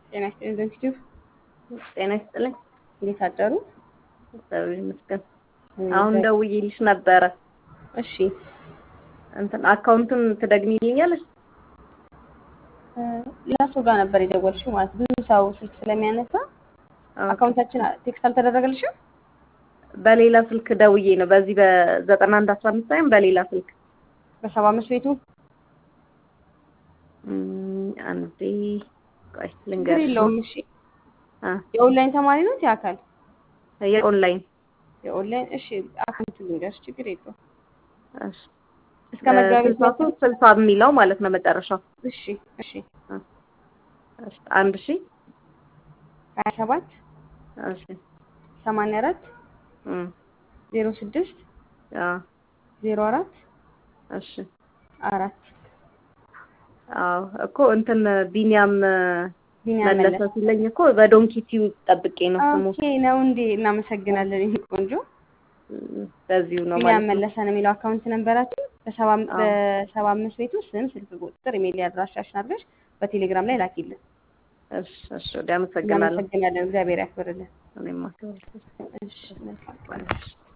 ጤና ይስጥልኝ ዘንቲቲቭ ጤና ይስጥልኝ። እንዴት አደሩ? እግዚአብሔር ይመስገን። አሁን ደውዬልሽ ነበረ። እሺ እንትን አካውንቱን ትደግሚልኛለሽ? ለሱ ጋር ነበር የደወልሽው ማለት ብዙ ሰው ስልክ ስለሚያነሳ አካውንታችን ቴክስት አልተደረገልሽም? በሌላ ስልክ ደውዬ ነው። በዚህ በዘጠና አንድ አስራ አምስት ሳይሆን በሌላ ስልክ በሰባ አምስት ቤቱ እም፣ አንዴ ቆይ ችግር ልንገርሽ። የለውም። እሺ አ የኦንላይን ተማሪ ነው የአካል የኦንላይን የኦንላይን እሺ አካውንቱ ልንገርሽ፣ ችግር የለውም። እሺ እስከ መጋቢት ስልሳ ሶስት ስልሳ የሚለው ማለት ነው መጨረሻው። እሺ እሺ እሺ አንድ ሺ ሀያ ሰባት እሺ ሰማንያ አራት እም ዜሮ ስድስት አ ዜሮ አራት እሺ አራት አዎ እኮ እንትን ቢኒያም ቢኒያም መለሰ መለሰ። ሲለኝ እኮ በዶንኪ ቲዩ ጠብቄ ነው ስሙ። ኦኬ ነው እንዴ? እናመሰግናለን። ይሄ ቆንጆ በዚሁ ነው ቢኒያም ማለት ነው። መለሰ ነው የሚለው አካውንት ነንበራችን። በሰባ አዎ። በሰባ አምስት ቤቱ ስም፣ ስልክ ቁጥር፣ ኢሜል አድራሻሽን አድርገሽ በቴሌግራም ላይ ላኪልን። እሺ እሺ ወዲያ አመሰግናለሁ። እናመሰግናለን። እግዚአብሔር ያክብርልን። እኔም አክብር እሺ መልካም ቀን። እሺ